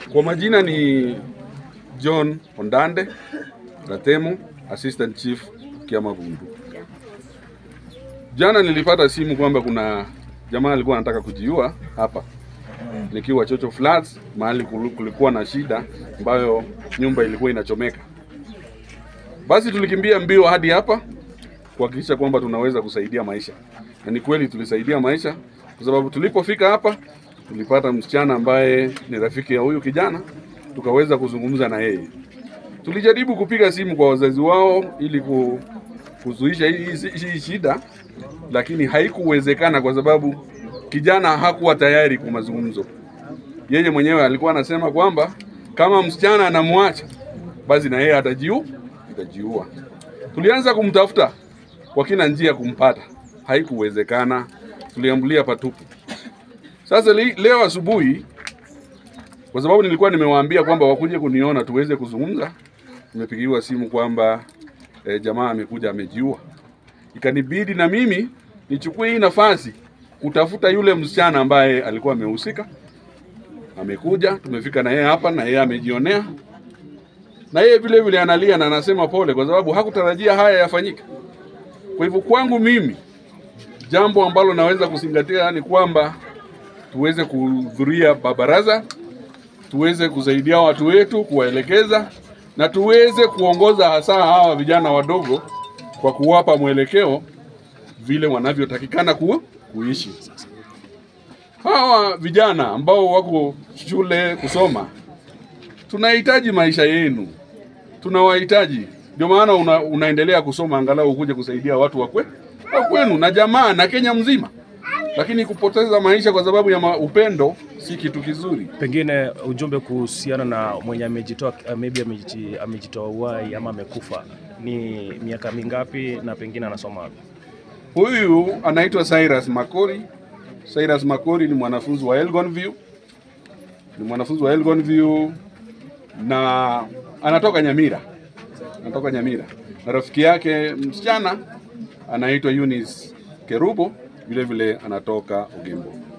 Kwa majina ni John Ondande Gatemo, Assistant Chief Kiama Gundu. Jana nilipata simu kwamba kuna jamaa alikuwa anataka kujiua hapa nikiwa Chocho Flats, mahali kulu- kulikuwa na shida ambayo nyumba ilikuwa inachomeka. Basi tulikimbia mbio hadi hapa kuhakikisha kwamba tunaweza kusaidia maisha, na ni kweli tulisaidia maisha, kwa sababu tulipofika hapa tulipata msichana ambaye ni rafiki ya huyu kijana, tukaweza kuzungumza na yeye. Tulijaribu kupiga simu kwa wazazi wao ili ku, kuzuisha hii, hii, hii shida, lakini haikuwezekana kwa sababu kijana hakuwa tayari kwa mazungumzo. Yeye mwenyewe alikuwa anasema kwamba kama msichana anamwacha basi na yeye atajiu atajiua. Tulianza kumtafuta kwa kila njia kumpata, haikuwezekana, tuliambulia patupu. Sasa li, leo asubuhi, kwa sababu nilikuwa nimewaambia kwamba wakuje kuniona tuweze kuzungumza, nimepigiwa simu kwamba e, jamaa amekuja amejiua. Ikanibidi na mimi nichukue hii nafasi kutafuta yule msichana ambaye alikuwa amehusika. Amekuja, tumefika na yeye hapa na yeye amejionea, na yeye vile vile analia na anasema pole, kwa sababu hakutarajia haya yafanyike. Kwa hivyo kwangu mimi, jambo ambalo naweza kuzingatia ni kwamba tuweze kuhudhuria baraza, tuweze kusaidia watu wetu, kuwaelekeza na tuweze kuongoza hasa hawa vijana wadogo kwa kuwapa mwelekeo vile wanavyotakikana ku, kuishi. Hawa vijana ambao wako shule kusoma, tunahitaji maisha yenu, tunawahitaji. Ndio maana una, unaendelea kusoma angalau ukuje kusaidia watu wa kwe- wa kwenu na jamaa na Kenya mzima, lakini kupoteza maisha kwa sababu ya ma, upendo si kitu kizuri. Pengine ujumbe kuhusiana na mwenye amejitoa uh, maybe ameji- amejitoa uhai ama amekufa ni miaka mingapi na pengine anasoma wapi? Huyu anaitwa Cyrus Makori. Cyrus Makori ni mwanafunzi wa Elgon View, ni mwanafunzi wa Elgon View na anatoka Nyamira, anatoka Nyamira, na rafiki yake msichana anaitwa Eunice Kerubo, vile vile anatoka Ugembo.